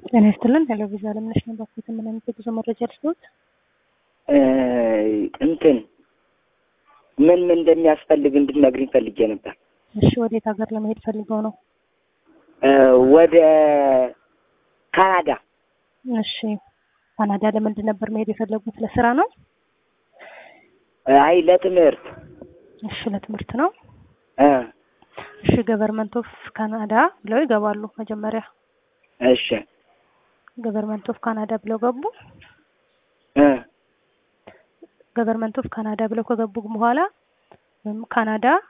ጤና ይስጥልን። ሄሎ ቪዛ አለምነሽ ነው። ባክዎት ምን አይነት የጉዞ መረጃ ልስጥዎት? እንትን ምን ምን እንደሚያስፈልግ እንድነግሪኝ ፈልጌ ነበር። እሺ፣ ወዴት ሀገር ለመሄድ ፈልገው ነው? ወደ ካናዳ። እሺ፣ ካናዳ ለምንድን ነበር መሄድ የፈለጉት? ለስራ ነው? አይ ለትምህርት። እሺ፣ ለትምህርት ነው። እ እሺ፣ ገቨርመንት ኦፍ ካናዳ ብለው ይገባሉ መጀመሪያ። እሺ ገቨርመንት ኦፍ ካናዳ ብለው ገቡ። እ ገቨርመንት ኦፍ ካናዳ ብለው ከገቡ በኋላ ወይም ካናዳ